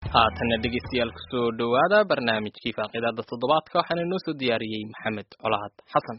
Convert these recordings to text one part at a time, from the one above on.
haatanna dhegeystayaal kusoo dhowaada barnaamijkii faaqidaada toddobaadka waxaana inoo soo diyaariyey maxamed colahad xasan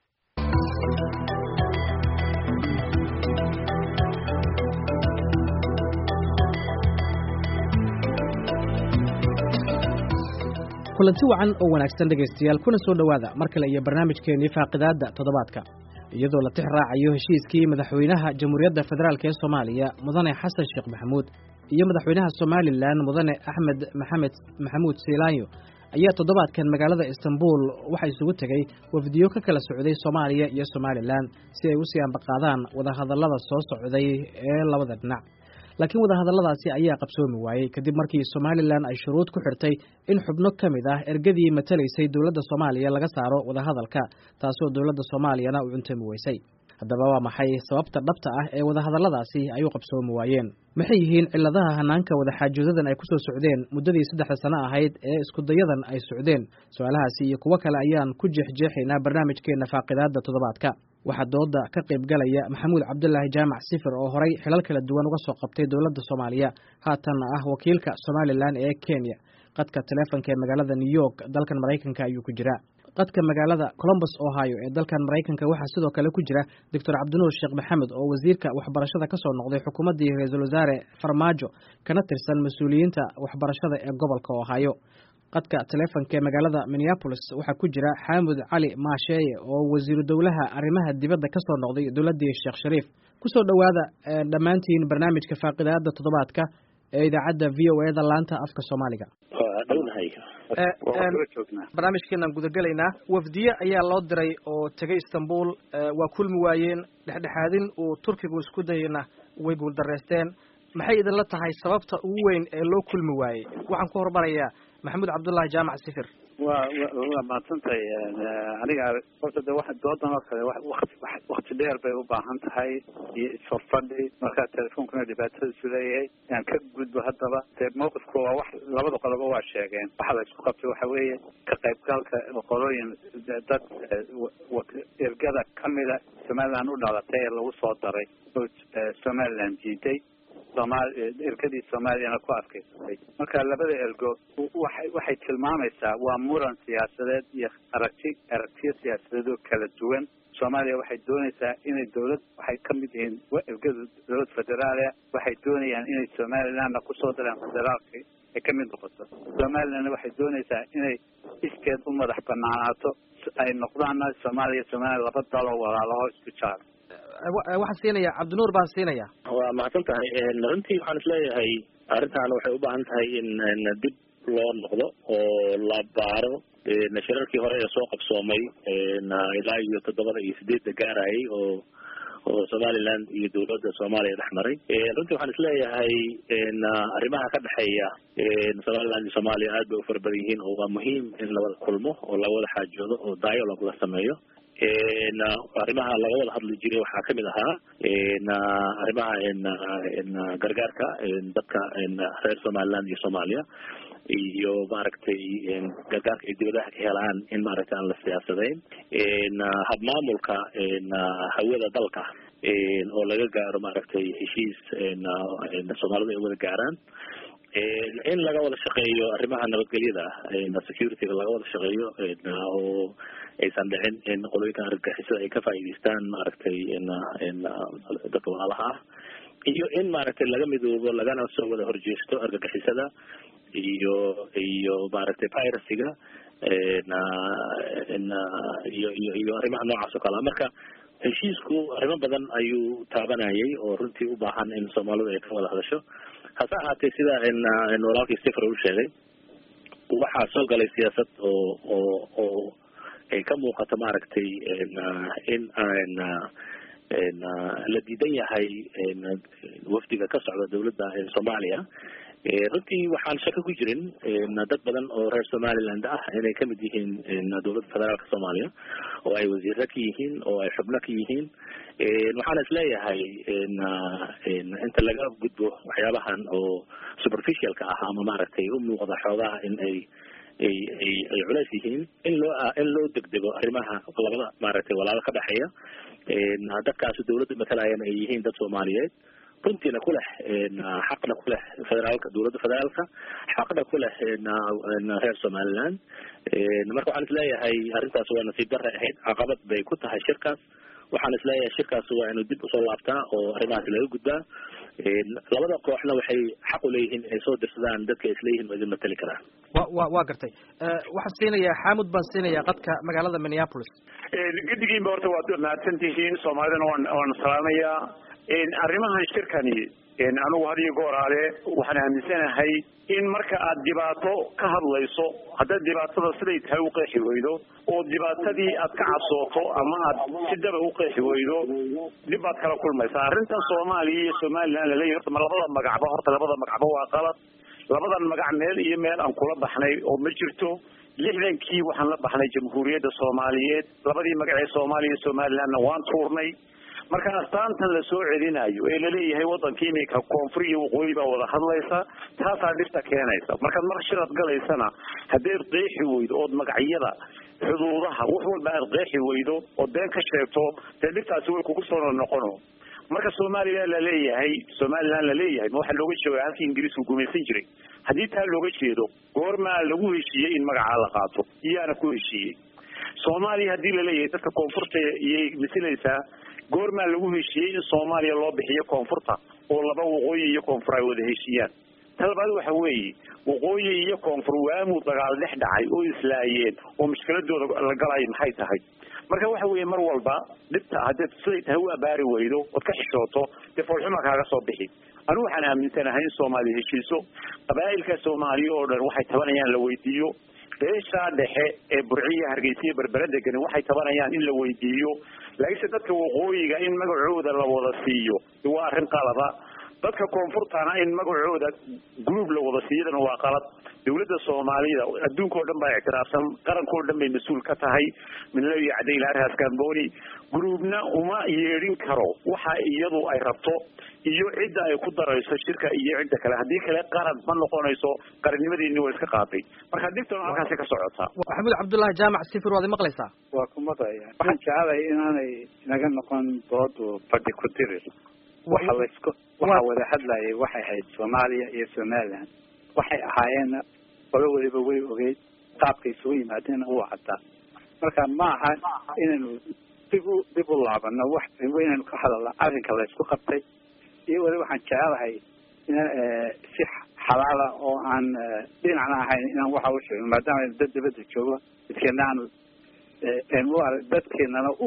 kulanti wacan oo wanaagsan dhegaystayaal kuna soo dhowaada mar kale iyo barnaamijkeennii faaqidaadda toddobaadka iyadoo la tix raacayo heshiiskii madaxweynaha jamhuuriyadda federaalk ee soomaaliya mudane xasan sheekh maxamuud iyo madaxweynaha somalilan mudane axmed maxamed maxamuud siilaanyo ayaa toddobaadkan magaalada istanbul waxaa isugu tegey wafdiyo ka kala socday soomaaliya iyo somalilan si ay u sii ambaqaadaan wadahadallada soo socday ee labada dhinac laakiin wadahadalladaasi ayaa qabsoomi waayey kadib markii somalilan ay shuruud ku xirtay in xubno ka mid ah ergadii matalaysay dowladda soomaaliya laga saaro wadahadalka taasoo dowladda soomaaliyana u cuntami weysay haddaba waa maxay sababta dhabta ah ee wadahadalladaasi ay u qabsoomi waayeen maxay yihiin cilladaha hanaanka wadaxaajoodadan ay ku soo socdeen muddadii saddexda sano ahayd ee iskudayadan ay socdeen su-aalahaasi iyo kuwo kale ayaan ku jeexjeexaynaa barnaamijkeenna faaqidaadda toddobaadka waxaa dooda ka qayb galaya maxamuud cabdulaahi jaamac sifir oo horay xilal kala duwan uga soo qabtay dowladda soomaaliya haatanna ah wakiilka somalilan ee kenya qadka taleefonka ee magaalada new york dalkan maraykanka ayuu ku jiraa qadka magaalada colombus ohio ee dalkan maraykanka waxaa sidoo kale ku jira doctor cabdinuur sheekh maxamed oo wasiirka waxbarashada ka soo noqday xukuumaddii ra-iisul wasaare farmaajo kana tirsan mas-uuliyiinta waxbarashada ee gobolka ohio qadka taleefonka ee magaalada minneabolis waxaa ku jira xaamud cali maasheeye oo wasiiru dowlaha arrimaha dibadda ka soo noqday dowladdii sheekh shariif kusoo dhowaada dhammaantiin barnaamijka faaqidaada toddobaadka ee idaacadda v o e da laanta afka soomaaliga barnaamijkeenaan gudagelaynaa wafdiye ayaa loo diray oo tegay istanbul waa kulmi waayeen dhexdhexaadin uu turkigu isku dayana way guuldareysteen maxay idinla tahay sababta ugu weyn ee loo kulmi waayey waxaan ku hormarayaa maxamuud cabdullaahi jaamac sifir wa waa mahadsantahay aniga horta de wa doodan oo kale wakti dheer bay u baahan tahay iyo isfafadhi markaa telefonkuna dhibaatadiisu leeyahay yaan ka gudbo haddaba dee mawqifku waa wax labada qoloba waa sheegeen waxa la isku qabtay waxa weeye ka qaybgalka qolooyin dad ergada kamida somaliland u dhalatay ee lagu soo daray oo somaliland jiiday somal ergadii soomaaliyana ku adkaysatay marka labada ergo waxay waxay tilmaamaysaa waa muran siyaasadeed iyo aragti aragtiyo siyaasadeed oo kala duwan soomaaliya waxay doonaysaa inay dawlad waxay ka mid yihiin ergada dawlad federaalia waxay doonayaan inay somalilandna kusoo daraan federaalka ay ka mid noqoto somalilandna waxay doonaysaa inay iskeed u madax banaanaato ay noqdaanna soomaaliya somaliya laba daloo walaalaho isku jaar waxaan siinaya cabdinuur baan siinaya waa mahadsan tahay runtii waxaan isleeyahay arrintan waxay u baahan tahay in dib loo noqdo oo la baaro shirarkii hore ee soo qabsoomay ilaa iyo toddobada iyo sideedda gaarayay oo oo somaliland iyo dawladda soomaaliya dhex maray runtii waxaan isleeyahay arrimaha ka dhexeeya somaliland iyo soomaaliya aad bay u fara badan yihiin oo waa muhiim in lawada kulmo oo lawada xaajoodo oo dialogue la sameeyo arrimaha laga wada hadli jiray waxaa kamid ahaa arrimaha gargaarka dadka reer somaliland iyo soomaaliya iyo maaragtay gargaarka ay dibadaha ka helaan in maaragtay aan la siyaasadayn habmaamulka hawada dalka oo laga gaaro maaragtay heshiis soomaalidu ay wada gaaraan in laga wada shaqeeyo arrimaha nabadgelyada securityga laga wada shaqeeyo oo aysan dhicin in qolooyinkan argagixisada ay ka faa'iidaystaan maaragtay dadka walaalaha ah iyo in maaragtay laga midoobo lagana soo wada horjeesto argagixisada iyo iyo maaragtay piracyga iyo iyo iyo arrimaha noocaas oo kale a marka heshiisku arrimo badan ayuu taabanayay oo runtii u baahan in soomaalidu ay ka wada hadasho hase ahaatee sida walaalkii sifr u sheegay waxaa soo galay siyaasad oo oo oo ay ka muuqato maaragtay in la diidan yahay wafdiga ka socda dawladda soomaaliya runtii waxaan shako ku jirin dad badan oo reer somaliland ah inay kamid yihiin dawladda federaalka soomaaliya oo ay wasiiro ka yihiin oo ay xubno ka yihiin waxaan isleeyahay inta laga gudbo waxyaabahan oo superficialka ah ama maaragtay u muuqda xoogaha in ay ay ay ay culays yihiin in loo in loo degdego arrimaha labada maaragtay walaalo ka dhexeeya dadkaasi dawladda matalayan ay yihiin dad soomaaliyeed runtiina ku leh xaqna ku leh federaalka dowladda federaalka xaqna ku leh reer somaliland marka waxaan isleeyahay arrintaas waa nasiib darre ahayd caqabad bay ku tahay shirkaas waxaan isleeyahay shirkaas waa inuu dib usoo laabtaa oo arrimahaas laga gudbaa labada kooxna waxay xaq u leeyihiin inay soo dirsadaan dadka isleeyihiin waa idin matali karaan wa wa waa gartay waxaan siinayaa xaamud baan siinayaa qadka magaalada minneapolis gedigiinba horta waad mahadsan tihiin soomaalidana waan waan salaamayaa arrimahan shirkani anigu had iyo gooraale waxaan aaminsanahay in marka aad dhibaato ka hadlayso haddaad dhibaatada siday tahay u qeexi weydo oo dhibaatadii aad ka cabsooto ama aad si daba u qeexi weydo dib baad kala kulmaysaa arrintan soomaaliya iyo somaliland laleeyahy horta ma labada magacba horta labada magacba waa qalad labadan magac meel iyo meel aan kula baxnay oo ma jirto lixdankii waxaan la baxnay jamhuuriyadda soomaaliyeed labadii magac ee soomaaliya iyo somalilandna waan tuurnay marka astaantan la soo celinayo ee laleeyahay waddanka iminka koonfur iyo waqooyi baa wada hadlaysa taasaa dhibta keenaysa markaad mar shirad galaysana haddaad qeexi weydo ood magacyada xuduudaha wax walba aad qeexi weydo ood been ka sheegto dee dhibtaasi way kugu soo noqono marka somalilan laleeyahay somaliland laleeyahay ma waxaa looga jeeda halkii ingiriisku gumaysan jiray haddii taa looga jeedo goormaa lagu heshiiyey in magacaa la qaato iyaana ku heshiiyey soomaaliya haddii laleeyahay dadka koonfurta iyay masilaysaa goormaa lagu heshiiyey in soomaaliya loo bixiyo koonfurta oo laba waqooyi iyo koonfur ay wada heshiiyaan talabaad waxa weeye waqooyi iyo koonfur waamuu dagaal dhex dhacay oo islaayeen oo mushkiladooda la galay maxay tahay marka waxa weeye mar walba dhibta haddaad siday tahay u abaari weydo ood ka xishooto dee foolxuma kaaga soo bixi anigu waxaan aaminsanahay in soomaaliya heshiiso qabaa'ilka soomaaliya oo dhan waxay tabanayaan la weydiiyo beeshaa dhexe ee burciya hargeysa iyo berbera degani waxay tabanayaan in la weydiiyo laakiinse dadka waqooyiga in magacooda la wada siiyo waa arrin qalada dadka koonfurtana in magacooda group la wada siiyadana waa qalad dawladda soomaalida adduunka oo dhan baa ictiraafsan qaranka oo dhan bay mas-uul ka tahay midlayo cadayl arhas gamboni groupna uma yeedhin karo waxa iyadu ay rabto iyo cidda ay ku darayso shirka iyo cidda kale haddii kale qaran ma noqonayso qarannimadeeni waa iska qaaday marka dhibtana halkaasi ka socotaa maxamuud cabdullaahi jaamac sifir waad maqlaysaa waa ku maqlaya waxaan jecelahay inaanay naga noqon doodu fadhi ku dirir waxa laysku waxa wada hadlayay waxay ahayd soomaaliya iyo somaliland waxay ahaayeenna qolo waliba way ogeyd qaabkay isugu yimaadeenna wuu caddaa marka ma aha inaynu dib u dib u laabano wax inaynu ka hadalna arrinka laysku qabtay iyo wali waxaan jecelahay in si xalaala oo aan dhinacna ahayn inaan waxa u sheegno maadaama aynu dad dibadda joogo dadkeena aanu u arag dadkeenana u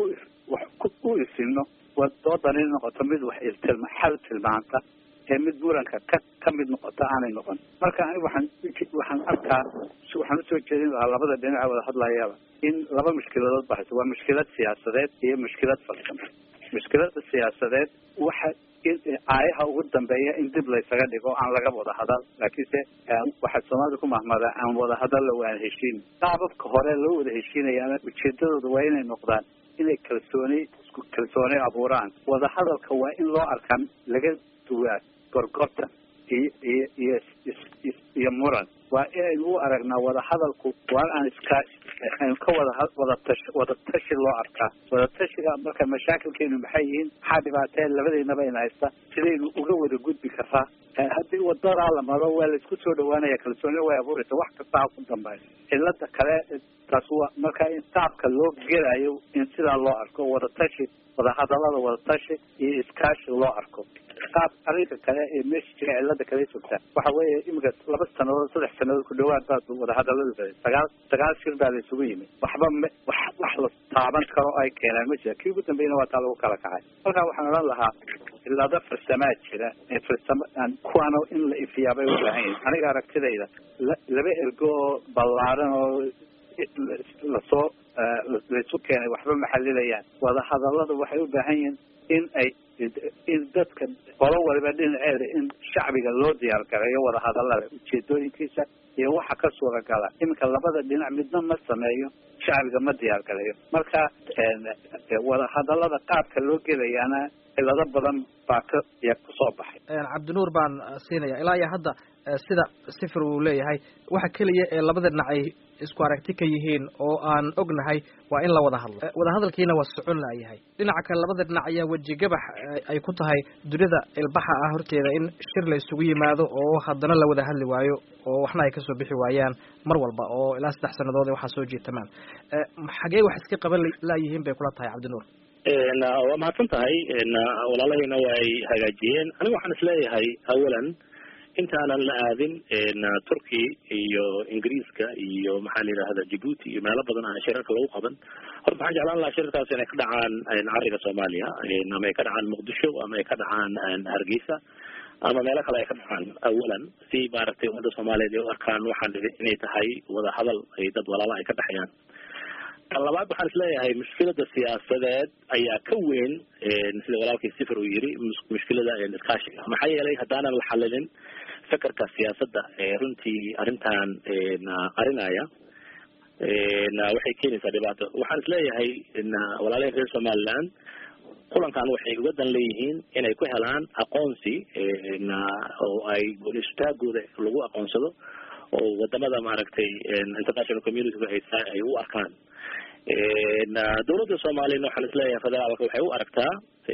u isino doodan in noqoto mid wax iltilma xal tilmaanta ee mid buuranka ka ka mid noqota aanay noqon marka ani waxaan waxaan arkaa waxaan usoo jeedin lahaa labada dhinaca wada hadlayaba in laba mushkiladood bahayso waa mushkilad siyaasadeed iyo mushkilad farsamo mushkilada siyaasadeed waxa in aayaha ugu dambeeya in dib laysaga dhigo aan laga wada hadal laakiinse waxaa soomaalida ku mahmada aan wada hadalla waan heshiin qaababka hore loo wada heshiinayana ujeedadooda waa inay noqdaan inay kalsooni isku kalsooni abuuraan wada hadalka waa in loo arkaa laga duwaa gorgortan iyo iyo iyo iyo muran waa inaynu u aragnaa wada hadalku waa aan iska aynu ka wada wada tash wada tashi loo arkaa wada tashiga marka mashaakilkeenu maxay yihiin maxaa dhibaateen labadeynaba in haysta sidaynu uga wada gudbi karaa haddii wadadaa la maro waa la isku soo dhawaanaya kalsooni way abuuraysa wax kasta ha ku dambeeyo cilada kale taas waa marka in qaabka loo gelayo in sidaa loo arko wada tashi wada hadalada wada tashi iyo iskaashi loo arko qaab arrinka kale ee meesha jira cilada kale joogtaa waxa weeye imika laba sanadood saddex sanadood ku dhawaad baa wada hadaladu sagaal sagaal shir baa la isugu yimid waxba m wax wax la taaban karo ay keenaan ma jira kii ugu dambeeyna waa taa lagu kala kacay marka waxaan odhan lahaa cilado farsamaa jira ee farsamo kuwaana in la ifiyaa bay u baahan yihin aniga aragtidayda laba ergo oo ballaaran oo lasoo laysu keenay waxba maxalilayaan wada hadalada waxay u baahan yihiin in ay in dadka qolo waliba dhinaceeda in shacbiga loo diyaar gareeyo wada hadalada ujeedooyinkiisa iyo waxa ka suuragala iminka labada dhinac midna ma sameeyo shacbiga ma diyaar galayo marka wada hadalada qaabka loo gelayaana cilado badan baa ka ya kusoo baxay cabdinuur baan siinaya ilaa iyo hadda sida sifir uu leeyahay waxa keliya ee labada dhinac ay isku aragti ka yihiin oo aan ognahay waa in la wada hadlo wadahadalkiina waa socon laayahay dhinaca kale labada dhinac ayaa weji gabax ay ku tahay dunida ilbaxa ah horteeda in shir la isugu yimaado oo haddana la wada hadli waayo oo waxna ay kasoo bixi waayaan mar walba oo ilaa saddex sannadood waxaa soo jiitamaan xagee wax iska qaban laayihiin bay kula tahay cabdinuur waa mahadsan tahay walaalahayna waa ay hagaajiyeen aniga waxaan isleeyahay awalan intaanan la aadin turkey iyo ingiriiska iyo maxaa la yidhahda djibuuti iyo meelo badan aan shirarka lagu qaban horta waxaan jeclaan lahaa shirarkaas inay ka dhacaan cariga soomaaliya ama ay ka dhacaan muqdisho ama ay ka dhacaan hargeysa ama meelo kale ay ka dhacaan awalan si maaragtay ummadda soomaaliyeed ay u arkaan waxaan inay tahay wada hadal ay dad walaala ay ka dhexeeyaan kan labaad waxaan isleeyahay mushkilada siyaasadeed ayaa ka weyn sida walaalkii sifir uu yiri mushkilada iskaashiga maxaa yeelay haddaanan la xalilin fekerka siyaasadda ee runtii arrintan qarinaya waxay keenaysaa dhibaato waxaan isleeyahay walaalaha reer somaliland kulankan waxay uga dan leeyihiin inay ku helaan aqoonsi oo ay goonistaagooda lagu aqoonsado oo wadamada maaragtay international community ay u arkaan dawladda soomaaliyana waxaan isleeyahay federaalka waxay u aragtaa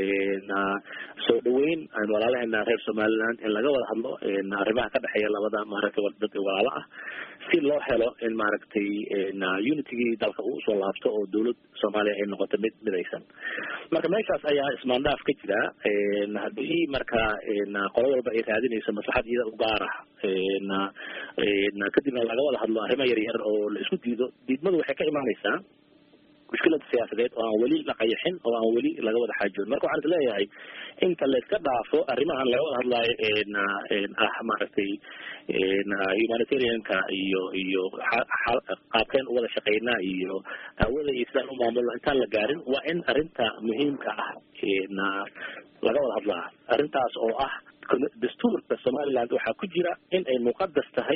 soo dhaweyn walaalaheena reer somaliland in laga wada hadlo arrimaha ka dhexeeya labada maaragtay dad walaalo ah si loo helo in maaragtay unitygii dalka uu usoo laabto oo dawlad soomaaliya ay noqoto mid midaysan marka meeshaas ayaa ismaandhaaf ka jira haddii marka qolo walba ay raadinayso maslaxad iyada u gaar ah kadibna laga wada hadlo arrimo yar yar oo la isku diido diidmadu waxay ka imaanaysaa mushkilada siyaasadeed oo aan weli la qayaxin oo aan weli laga wada xaajoon marka waxaan isleeyahay inta la iska dhaafo arrimahan laga wada hadlaayo ah maaragtay humanitarianka iyo iyo qaabkeen u wada shaqeynaa iyo hawada iyo sidaan u maamulno intaan la gaarin waa in arrinta muhiimka ah laga wada hadlaa arrintaas oo ah dastuurka somaliland waxaa ku jira in ay muqadas tahay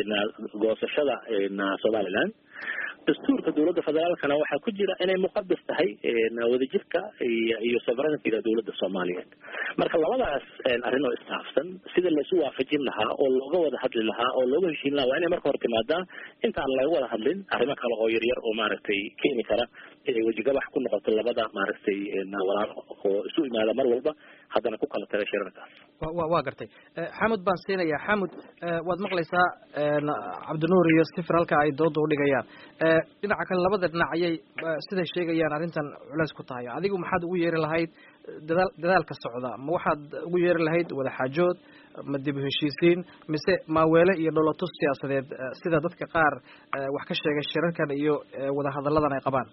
goosashada somaliland dastuurka dawladda federaalkana waxaa ku jira inay muqadas tahay wadajirka iyo iyo sovereigntyga dawladda soomaaliyeed marka labadaas arrin oo istaafsan sida laisu waafajin lahaa oo looga wada hadli lahaa oo looga heshiin lahaa waa inay marka hore timaadaa intaan laga wada hadlin arrimo kale oo yaryar oo maaragtay keeni kara inay wejigabax ku noqoto labada maaragtay walaalo oo isu imaada mar walba haddana ku kala taga shirarkaas wa waa gartay xamud baan siinaya xamud waad maqlaysaa cabdinuur iyo sifir halka ay dooda udhigayaan dhinaca kale labada dhinac ayay siday sheegayaan arrintan culeys ku tahay adigu maxaad ugu yeeri lahayd dadaal dadaalka socda ma waxaad ugu yeeri lahayd wada xaajood ma dib u heshiisiin mise maaweele iyo dholotus siyaasadeed sida dadka qaar wax ka sheegay shirarkan iyo wada hadalladan ay qabaan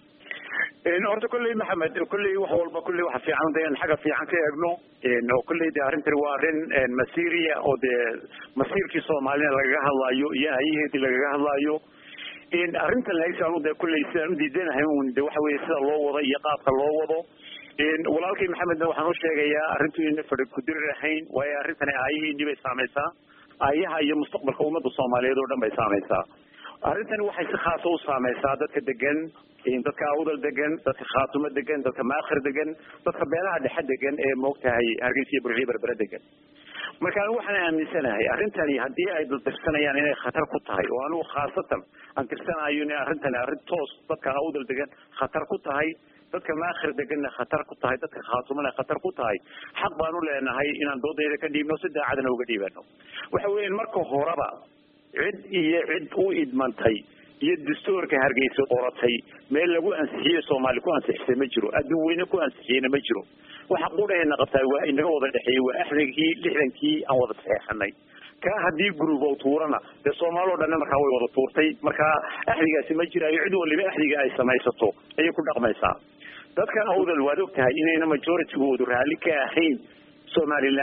horta kolley maxamed kolley wax walba kolley waxa fiican de in xagga fiican ka eegno oo kolley de arrintani waa arrin masiiriya oo dee masiirkii soomaalina lagaga hadlaayo iyo hayaheedii lagaga hadlaayo arrintan lagsaan de kolley sidaan udiidanahay un de waxa weye sida loo wado iyo qaabka loo wado walaalkay maxamedna waxaan u sheegayaa arrintu ina fadhi kudirir ahayn waayo arrintani aayaheedii bay saamaysaa aayaha iyo mustaqbalka ummadda soomaaliyeed oo dhan bay saamaysaa arrintani waxay si khaasa u saamaysaa dadka degan dadka awdal degan dadka khaatumo degan dadka maakhir degan dadka beelaha dhexe degan ee moogtahay hargeysa iyo burciyo berbere degan marka anigu waxaan aaminsanahay arrintani haddii ay dadtirsanayaan inay khatar ku tahay oo anigu khaasatan aan tirsanayo in arrintani arrin toos dadka awdal degan khatar ku tahay dadka maakhir deganna khatar ku tahay dadka khaatumana khatar ku tahay xaq baan u leenahay inaan doodayda ka dhiibno si daacadana uga dhiibano waxa weya marka horeba cid iyo cid u idmantay iyo dastuurka hargeysa qoratay meel lagu ansixiyey soomaali ku ansixisay ma jiro adduun weyne ku ansixiyeyna ma jiro waxa qudhayna qabtaa waa inaga wada dhexeeyey waa axdigii lixdankii aan wada saxeexanay kaa haddii gurubow tuurana dee soomaali o dhanna markaa way wada tuurtay markaa axdigaasi ma jiraayo cid waliba axdiga ay samaysato ayay ku dhaqmaysaa dadka awdal waad og tahay inayna majoritygoodu raalli ka ahayn somaliland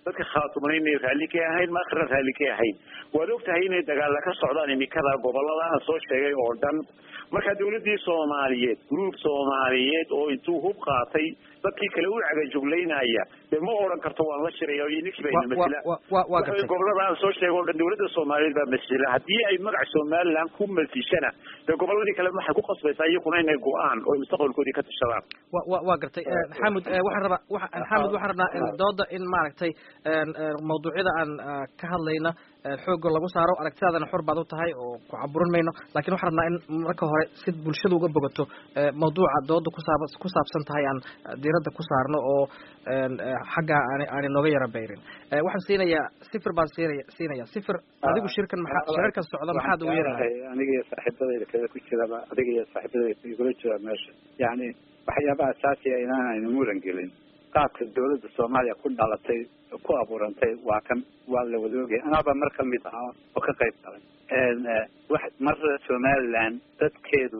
dadka khaatumana inay raalli ka ahayn maakhira raalli ka ahayn waad ogtahay inay dagaalla ka socdaan imikada gobolada aan soo sheegay oo dhan marka dawladdii soomaaliyeed gruub soomaaliyeed oo intuu hub qaatay dadkii kale u cagajuglaynaya dee ma odhan karto waan la shiraya iyo ninkii bayna masila gobolada aan soo sheegay oo dhan dawladda soomaaliyeed baa masila haddii ay magac somaliland ku masishana dee goboladii kale waxay ku qasbaysaa iyakuna inay go-aan oo mustaqbalkoodii ka tashadaan wa waa gartay xamud waxaan rabaa xamud waxaan rabnaa dooda in maaragtay mawduucyada aan ka hadlayna xooga lagu saaro aragtidaadana xor baad u tahay oo ku caburin mayno lakin waxaan rabnaa in marka hore si bulshada uga bogato mawduuca dooda kusaab ku saabsan tahay aan diiradda ku saarno oo xagga aan aani nooga yara bayrin waxaan siinayaa sifir baan siinaya siinaya sifir adigu shirkan maxaa shirarkan socda maxaad ugu yeerahay aniga iyo saaxiibadayda kale ku jiraba adiga iyo saaxiibadayda igula jira meesha yani waxyaabaha asaasiga inaan aynu muran gelin qaabka dawladda soomaaliya ku dhalatay ku abuurantay waa kan waa la wada ogay anaaba mar ka mid ahaa oo ka qayb galay wax marra somaliland dadkeedu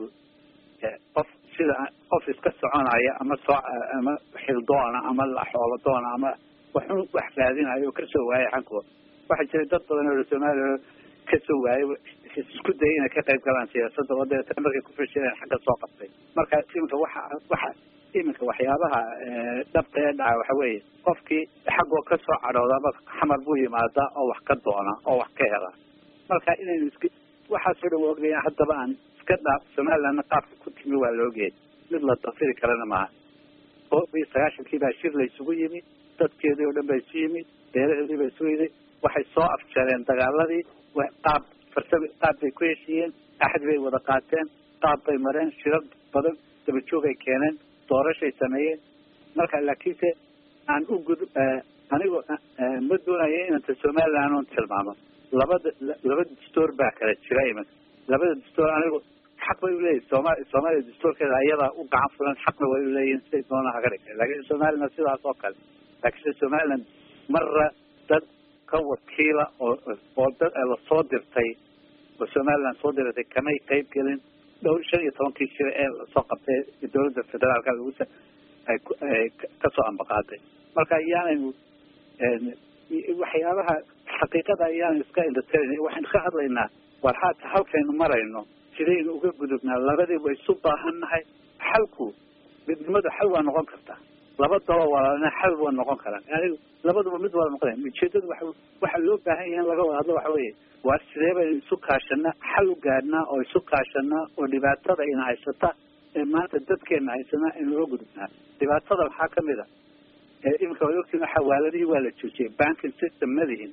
qof sida qof iska soconaya ama soo ama xildoona ama xoolodoona ama waxun wax raadinayo oo kasoo waayay xankooda waxaa jiray dad badan oo somaliya kasoo waayay isku dayay inay ka qayb galaan siyaasadda oo deetana markay ku fashireen xagga soo qabtay marka iminka waxa waxa iminka waxyaabaha dhabta ee dhaca waxa weeye qofkii xaggoo kasoo cadhoodaba xamar buu yimaadaa oo wax ka doona oo wax ka hela marka inaynu iska waxaasoo dhan waa ogaya haddaba aan iska dhaaf somalilandna qaabka ku timi waa laogyahay mid la dafiri karana maaha oo iyo sagaashankii baa shir la isugu yimi dadkeedii oo dhan baa isu yimi beeraheedii baa isu yiday waxay soo afjareen dagaaladii qaab farsami qaab bay ku heshiiyeen axad bay wada qaateen qaab bay mareen shirar badan dabajoog ay keeneen doorashay sameeyeen marka laakiinse aan u gud anigoo ma doonayo inanta somaliland oon tilmaamo labada laba dastoor baa kala jira iminka labada dastoor anigu xaq bay uleeyihin sooma soomaaliya dastoorkeeda ayadaa u gacan fulan xaqna way uleeyihin siday doona haga dhigtay laakiin somaliland sidaas oo kale laakiinse somaliland marra dad ka wakiila oo oo dad lasoo dirtay oo somaliland soo diratay kamay qayb gelin dhowr shan iyo tobankii jira ee lasoo qabtay dawladda federaalka lagu ay ay kasoo ambaqaaday marka ayaanaynu waxyaabaha xaqiiqada ayaan iska indhatirayna waxaynu ka hadlaynaa war haata halkaynu marayno sidaynu uga gudubnaa labadii way isu baahan nahay xalku midnimadu xal waa noqon kartaa laba daba walaalna xal waa noqon karaan yani labaduba mid wada noqonaya ujeedadu waxa waxa loo baahan yahay in laga wada hadlo waxa weeye waa sidee baynu isu kaashanaa xal u gaadhnaa oo isu kaashanaa oo dhibaatada ina haysata ee maanta dadkeena haysanaa aynu uga gudubnaa dhibaatada waxaa kamid a iminka waad ogtiin xawaaladihii waa la joojiyay banking system madihin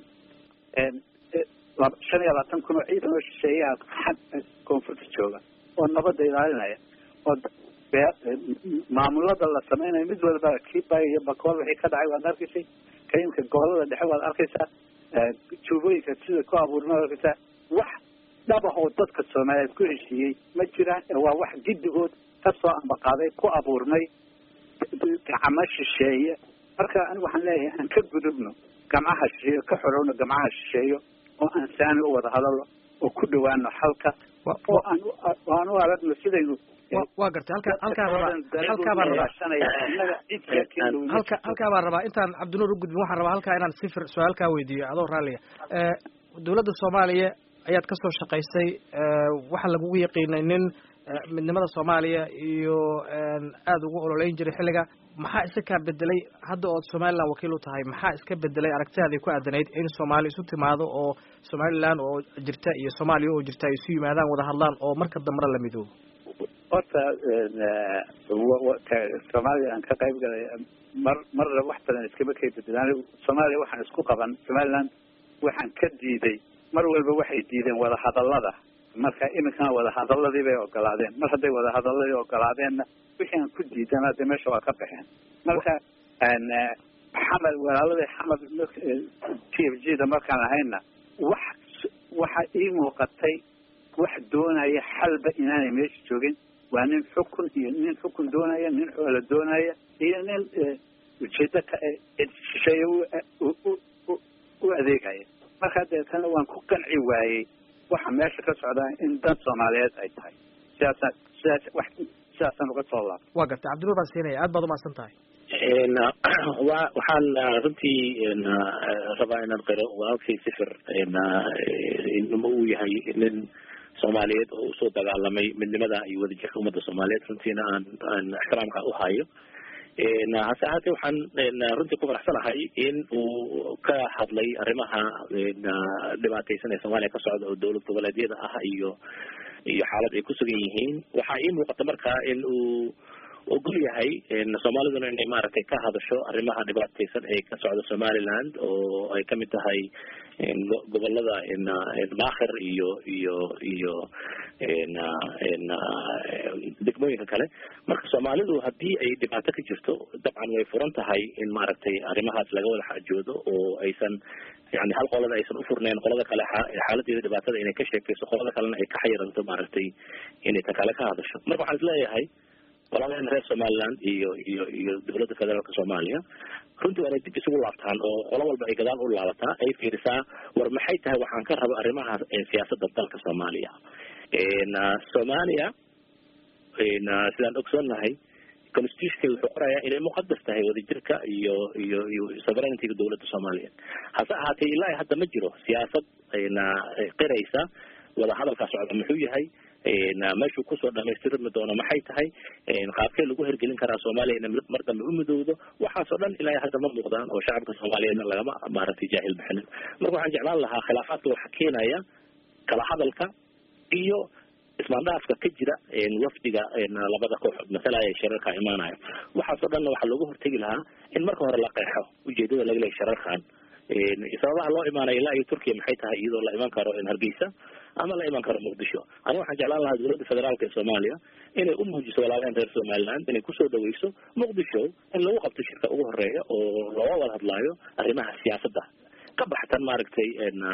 shan iyo labaatan kun oo ciidan oo shisheeyaha koonfurta jooga oo nabadda ilaalinaya oo maamulada la sameynayo mid walba kiba iyo bakool wixii ka dhacay waad arkaysay ka iminka gobolada dhexe waad arkaysaa juubooyinka sida ku abuurma waad arkaysaa wax dhabah oo dadka soomaaliyeed ku heshiiyey ma jiraan waa wax giddigood kasoo ambaqaaday ku abuurmay gacmo shisheeye marka anigu waxaan leeyahay aan ka gudubno gamcaha shisheeyo ka xorowno gamcaha shisheeyo oo aan saani u wada hadalno oo ku dhawaano xalka oo aan aan u aragno sidaynu waa gartay halka halkaa rabaa halkaa baan rabaa halka halkaa baan rabaa intaan cabdinuur u gudbin waxaan rabaa halkaa inaan sifir su-aal kaa weydiiyo adoo raalliya dawladda soomaaliya ayaad kasoo shaqaysay waxaa lagugu yaqiinay nin midnimada soomaaliya iyo aada ugu ololeyn jiray xilliga maxaa iska kaa bedelay hadda ood somaliland wakiil u tahay maxaa iska bedelay aragtidaadii ku aadanayd in soomaali isu timaado oo somaliland oo jirta iyo soomaaliya oo jirta ay isu yimaadaan wada hadlaan oo marka dambena la midoobo horta soomaaliya aan ka qayb galay mar marna wax badan iskama kay bedelaan soomaaliya waxaan isku qaban somaliland waxaan ka diiday mar walba waxay diideen wada hadallada marka iminkana wada hadaladii bay ogolaadeen mar hadday wada hadaladii ogolaadeenna wixii aan ku diidana dee meesha waa ka baxeen marka xamed walaaladii xamed t f g da markaan ahayna wax waxa ii muuqatay wax doonaya xalba inaanay meesha joogin waa nin xukun iyo nin xukun doonaya nin xoola doonaya iyo nin ujeedo shisheeye u adeegaya marka deetana waan ku qanci waayey waxa meesha ka socdaa in dan soomaaliyeed ay tahay sidaasa sidaas wax sidaasaan uga soo laabta waa gartay cabdinuur baan siinaya aad baad umahadsan tahay wa waxaan runtii rabaa inaan qiro walaalkay sifir inma uu yahay nin soomaaliyeed oo usoo dagaalamay midnimada iyo wadajirka ummadda soomaaliyeed runtiina aan aan ixtiraamka u hayo hase ahaatee waxaan runtii ku faraxsanahay in uu ka hadlay arrimaha dhibaateysan ee soomaaliya ka socda oo dowlad goboleedyada ah iyo iyo xaalad ay ku sugan yihiin waxaa ii muuqata marka in uu ogol yahay soomaaliduna inay maaragtay ka hadasho arrimaha dhibaateysan ee ka socda somaliland oo ay kamid tahay gobolada maakhir iyo iyo iyo degmooyinka kale marka soomaalidu haddii ay dhibaato ka jirto dabcan way furan tahay in maaragtay arrimahaas laga wada xaajoodo oo aysan yani hal qolada aysan ufurneyn qolada kale xaaladeeda dhibaatada inay ka sheekeyso qolada kalena ay ka xayiranto maaragtay inay ta kale ka hadasho marka waxaan isleeyahay walaalaheena reer somaliland iyo iyo iyo dowladda federaalka soomaaliya runtii waa inay dib isugu laabtaan oo qolo walba ay gadaal u laabataa ay fiirisaa war maxay tahay waxaan ka rabo arrimaha siyaasadda dalka soomaaliya soomaaliya sidaan ogsoonnahay constitutionka wuxuu qorayaa inay muqadas tahay wadajirka iyo iyo iyo sovereigntyga dowladda soomaaliyeed hase ahaatee ilaa hadda ma jiro siyaasad qiraysa wada hadalkaa socda muxuu yahay meeshuu kusoo dhamaystirmi doono maxay tahay qaabkee lagu hergelin karaa soomaaliya ina mar dambe umidowdo waxaasoo dhan ilaa hadda ma muuqdaan oo shacabka soomaaliyeedna lagama maaragtay jaahil bixinin marka waxaan jeclaan lahaa khilaafaadka waxa keenaya kala hadalka iyo ismaandhaafka ka jira wafdiga labada kooxood masalaya ee shirarka imaanayo waxaasoo dhanna waxaa looga hortegi lahaa in marka hore la qeexo ujeedada laga leeyahy shirarkan sababaha loo imaanayo ilaa iyo turkiya maxay tahay iyadoo la iman karo hargeysa ama la iman karo muqdisho aniga waxaan jeclaan lahaa dowladda federaalka ee soomaaliya inay u muujiso walaalaheen reer somaliland inay kusoo dhaweyso muqdisho in lagu qabto shirka ugu horeeya oo looga wada hadlaayo arrimaha siyaasadda ka baxtan maaragtay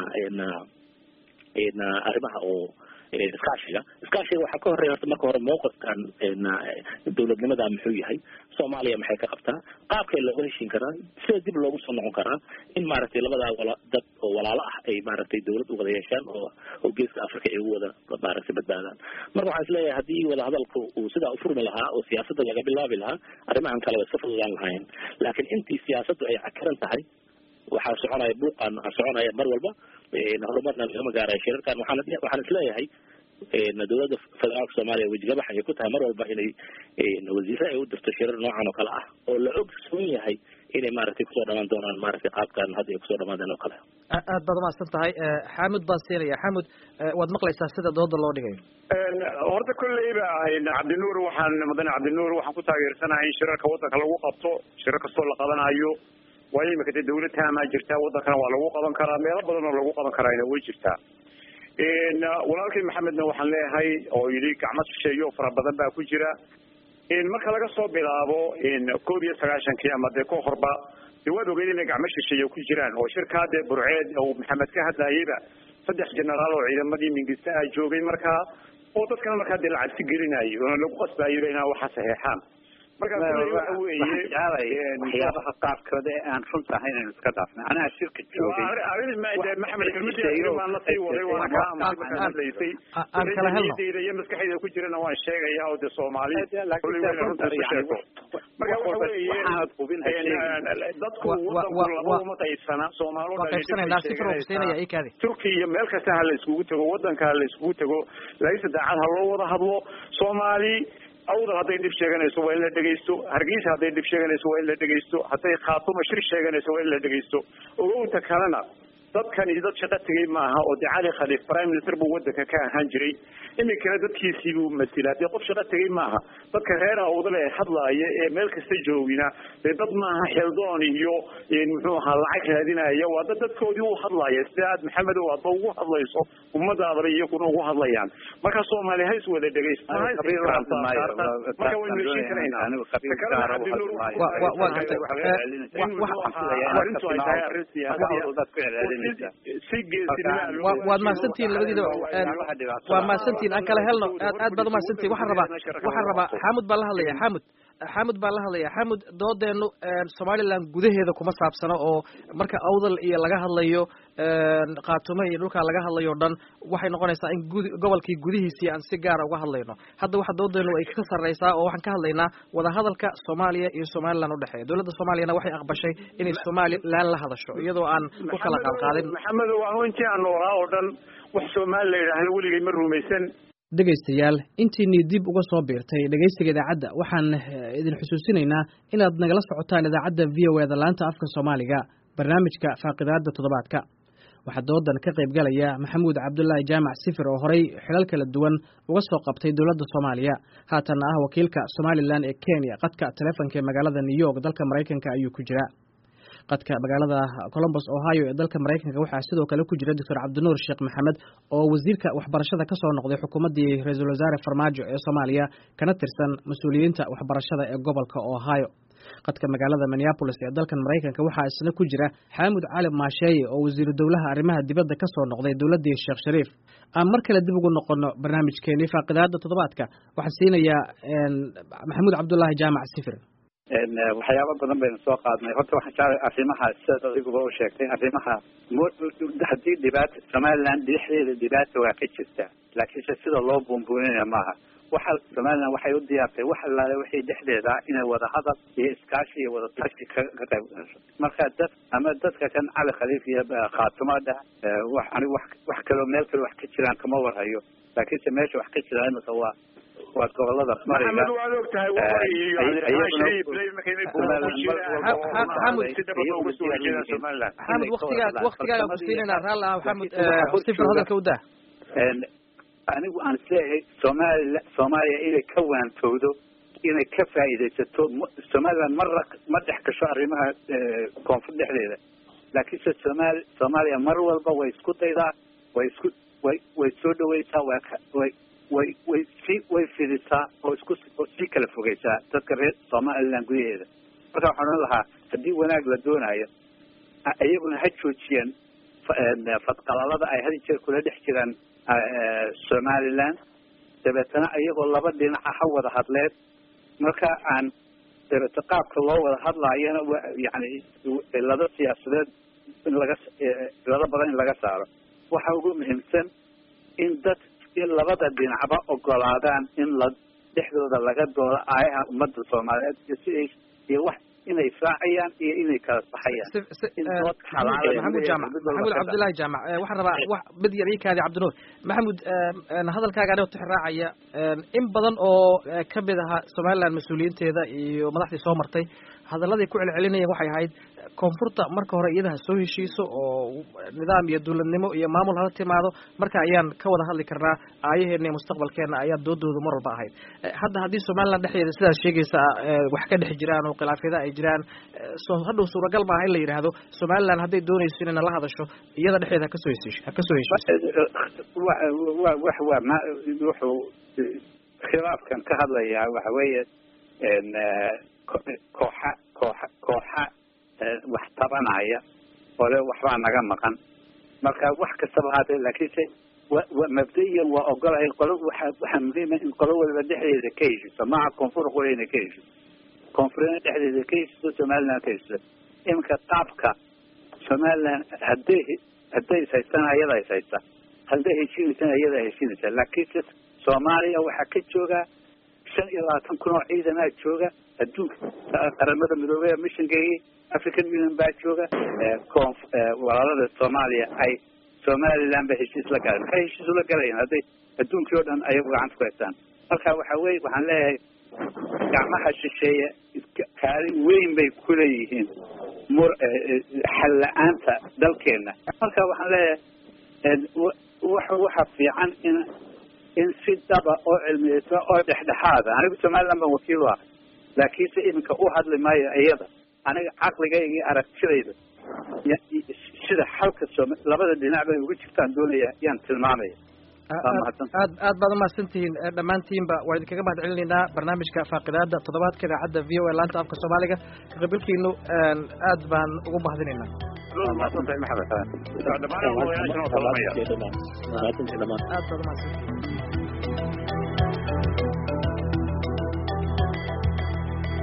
arrimaha oo iskaashiga iskaashiga waxaa ka horeeya horta marka hore mawqifkan dowladnimada muxuu yahay soomaaliya maxay ka qabtaa qaabkay looga heshin karaa sida dib loogu soo noqon karaa in maaragtay labadaa wala dad oo walaalo ah ay maaragtay dowlad u wada yeeshaan oo oo geeska africa ay ugu wada maaragtay badbaadaan marka waxaan isleeyahay haddii wada hadalku uu sidaa ufurmi lahaa oo siyaasadda laga bilaabi lahaa arrimahan kale way iska fududaan lahaayeen laakiin intii siyaasaddu ay cakaran tahay waxaa soconaya buuqan waxaa soconaya mar walba horumarna lagama gaarayo shirarkan waxaan waxaan isleeyahay dowladda federaalka soomaaliya wejigabax ayay ku tahay mar walba inay wasiire ay u dirto shirar noocan oo kale ah oo la ogsoon yahay inay maaragtay kusoo dhamaan doonaan maaragtay qaabkan hadda ay kusoo dhamaadeen oo kale aad baad umahadsan tahay xaamud baan siinaya xaamud waad maqlaysaa sida dooda loo dhigayo horta kolleyba cabdinuur waxaan mudane cabdinuur waxaan ku taageersanahay in shirarka waddanka lagu qabto shirar kastoo la qabanayo waayo imika dee dawlad taamaa jirtaa waddankana waa lagu qaban karaa meelo badan oo lagu qaban karaana way jirtaa walaalkay maxamedna waxaan leeyahay oo yidhi gacmo shisheeyo fara badan baa ku jira marka laga soo bilaabo koob iyo sagaashankii ama dee ka horba dee waad ogeyd inay gacmo shisheeye ku jiraan oo shirkaa dee burceed uu maxamed ka hadlayeyba saddex generaal oo ciidamadii mingista ah joogay markaa oo dadkana markaa dee la cabsi gelinayo oona lagu qasbaayaba inaa waxa saxeexaan waxyaabaha qaarkooda ee aan runta ahayn aynu iska dhaafnay anaha shirka joogay aan kala helno iyo maskaxdayda ku jirana waan sheegaya oo de soomaali marka waxa weeye dadku wadanku qaybsana soomaali turkiya iyo meel kasta ha la iskugu tago wadanka ha la iskugu tago laakiinse daacad ha loo wada hadlo soomaali awdal hadday dhib sheeganayso waa in la dhegaysto hargeysa hadday dhib sheeganayso waa in la dhegaysto hadday khaatumo shir sheeganayso waa in la dhegaysto ogowta kalena dadkani dad shaqo tegay maaha oo dee cali khaliif prime minister buu wadanka ka ahaan jiray iminkana dadkiisii buu masilaa dee qof shaqo tegay maaha dadka reer awdal ee hadlaaya ee meel kasta joogina dee dad maaha xeldoon iyo muxuu ahaa lacag raadinaya waa dad dadkoodii u hadlaya sida aad maxamedow aadba ugu hadlayso ummadaadaba iyakuna ugu hadlayaan marka soomaali ha is wada dhegaysto marka waynu heshin karaynaa waad mahadsantihiin labadiidaba waa mahadsantihiin aan kala helno aad aad baad umahadsantihin waxaan rabaa waxaan rabaa xaamud baan la hadlaya xaamud xamud baan la hadlaya xamud doodeenu somaliland gudaheeda kuma saabsano oo marka awdal iyo laga hadlayo kaatumo iyo dhulkaa laga hadlayo o dhan waxay noqonaysaa in gud gobolkii gudihiisii aan si gaara uga hadlayno hadda waxa doodeenu ay ka sarreysaa oo waxaan ka hadlaynaa wadahadalka soomaaliya iyo somaliland udhexeeya dowladda soomaaliyana waxay aqbashay inay somaliland la hadasho iyadoo aan ku kala qaadqaadin maxamed waa intii aan noolaa oo dhan wax soomaali la yidhaahdo weligay ma rumaysan dhegaystayaal intiinii dib uga soo biirtay dhegaysiga idaacadda waxaan idin xusuusinaynaa inaad nagala socotaan idaacadda v o eda laanta afka soomaaliga barnaamijka faaqidaada toddobaadka waxaa doodan ka qayb galaya maxamuud cabdulaahi jaamac sifir oo horay xilal kala duwan uga soo qabtay dowladda soomaaliya haatanna ah wakiilka somalilan ee kenya qadka taleefonka ee magaalada new york dalka maraykanka ayuu ku jira qadka magaalada colombos ohio ee dalka maraykanka waxaa sidoo kale ku jira doctor cabdinuur sheekh maxamed oo wasiirka waxbarashada ka soo noqday xukuumaddii ra-iisul wasaare farmaajo ee soomaaliya kana tirsan mas-uuliyiinta waxbarashada ee gobolka ohio qadka magaalada minneabolis ee dalkan maraykanka waxaa isna ku jira xaamud cali maasheeye oo wasiiru dowlaha arrimaha dibadda ka soo noqday dowladdii sheekh shariif aan mar kale dib ugu noqono barnaamijkeenii faaqidaada toddobaadka waxaan siinayaa maxamuud cabdulaahi jaamac sifir waxyaaba badan baynu soo qaadnay horta waxaan jeclay arrimaha sidaad adiguba u sheegtay arrimaha haddii dhibaata somaliland dhexdeeda dhibaata waa ka jirta laakiinse sida loo buunbuuninaya maaha waxa somaliland waxay u diyaartay wax allaale waxay dhexdeeda inay wada hadal iyo iskaashi iyo wada tashi ka qayb gasho marka dad ama dadka kan cali khaliif iyo khaatumada wax anigu wax wax kaloo meel kale wax ka jiraan kama warhayo laakiinse meesha wax ka jira imika waa waa gobolada mariga waad og tahay xamud waktigaa waktigaaga ku siinayna raal ah xamud sifir hadalka u dah anigu aan isleeyahay soomaliya soomaaliya inay ka waantowdo inay ka faa'iidaysato somaliland marra ma dhex gasho arrimaha koonfur dhexdeeda laakiinse somaali soomaaliya mar walba way isku daydaa way isku way way soo dhawaysaa waa way way way sii way fidisaa oo isku oo sii kala fogeysaa dadka reer somaliland gudaheeda marka waxaan odhan lahaa haddii wanaag la doonayo iyaguna ha joojiyaan fadqalalada ay had jeer kula dhex jiraan somaliland dabeetana iyagoo laba dhinaca ha wada hadleen marka aan dabeete qaabka loo wada hadlaayana wa yani cilado siyaasadeed in laga cilado badan in laga saaro waxa ugu muhiimsan in dad in labada dhinacba ogolaadaan in la dhexdooda laga doodo aayaha ummadda soomaaliyeed iyo siday iyo wax inay israacayaan iyo inay kala baxayaan maxamud jaamac maxamud cabdullaahi jaamac waxaan rabaa wax mid yar ii kaadi cabdinuur maxamud hadalkaaga anigoo tixraacaya in badan oo kamid ahaa somaliland mas-uuliyiinteeda iyo madaxdii soo martay hadalladay ku celcelinayeen waxay ahayd koonfurta marka hore iyada ha soo heshiiso oo nidaam iyo dowladnimo iyo maamul hala timaado marka ayaan ka wada hadli karnaa aayaheena iyo mustaqbalkeena ayaa doodooda mar walba ahayd hadda haddii somaliland dhexdeeda sidaas sheegaysa wax ka dhex jiraan oo khilaafyada ay jiraan hadhow suuragal maaha in la yidhaahdo somaliland hadday doonayso inayna la hadasho iyada dhexdeeda hakasoo heshiisho ha kasoo heshiiso wa wax waa ma wuxuu khilaafkan ka hadlayaa waxa weeye kooxa kooxa kooxa wax tabanaya ole waxbaa naga maqan marka wax kastaba haatee laakiinse wa mabda'iyan waa ogolahay qolo waxa waxaa muhiima in qolo waliba dhexdeeda ka heshiso maaha koonfur qoleyna ka heshiso koonfurina dhexdeeda ka heshiso somaliland ka heshiso iminka qaabka somaliland hadday hadday is haystaan ayadaa is haysta hadday heshiinaysana ayadaa heshiinaysa laakiinse soomaaliya waxaa ka jooga shan iyo labaatan kun oo ciidanaa jooga adduunka qaramada midoobey missionkeygii african union baa jooga conf walaalada soomaaliya ay somaliland ba heshiis la galeen maxay heshiis ula galayaan hadday adduunkii oo dhan ayagu gacanta ku haystaan marka waxa weye waxaan leeyahay gacmaha shisheeye kaalin weyn bay kuleeyihiin mur xal la-aanta dalkeena marka waxaan leeyahay waxa waxa fiican in in si daba oo cilmiyeysa oo dhexdhexaada anigu somaliland baan wakiil u ah laakiinse iminka u hadli maayo iyada aniga caqligayga iyo aragtidayda sida xalka soom labada dhinac bay uga jirtaan doonaya yaan tilmaamaya aad aad baad umahadsantihiin dhammaantiinba waa idinkaga mahad celinaynaa barnaamijka faaqidaada toddobaadka idaacadda v o a laanta afka soomaaliga kaqabilkiinu aad baan ugu mahadinaynaa dhammaan odayaashana oo salamaya aad baad umahadsantihiin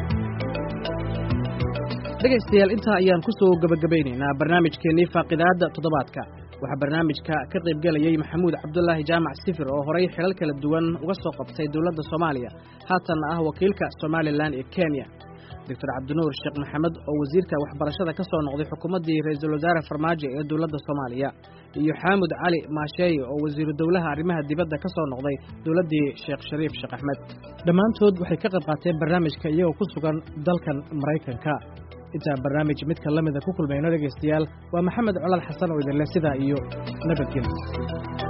dhegaystayaal intaa ayaan ku soo gebagabaynaynaa barnaamijkeennii faaqidaadda toddobaadka waxaa barnaamijka ka qaybgelayey maxamuud cabdulaahi jaamac sifir oo horay xilal kala duwan uga soo qabtay dowladda soomaaliya haatanna ah wakiilka somalilan ee kenya doctor cabdinuur sheekh maxamed oo wasiirka waxbarashada ka soo noqday xukuumaddii ra-iisul wasaare farmaajo ee dowladda soomaaliya iyo xaamud cali maasheeye oo wasiiru dowlaha arrimaha dibadda ka soo noqday dowladdii sheekh shariif sheekh axmed dhammaantood waxay ka qayb qaateen barnaamijka iyagoo ku sugan dalkan maraykanka intaan barnaamij midka la mida ku kulmayno dhegaystayaal waa maxamed colal xasan oo idinleh sidaa iyo nabadgelyo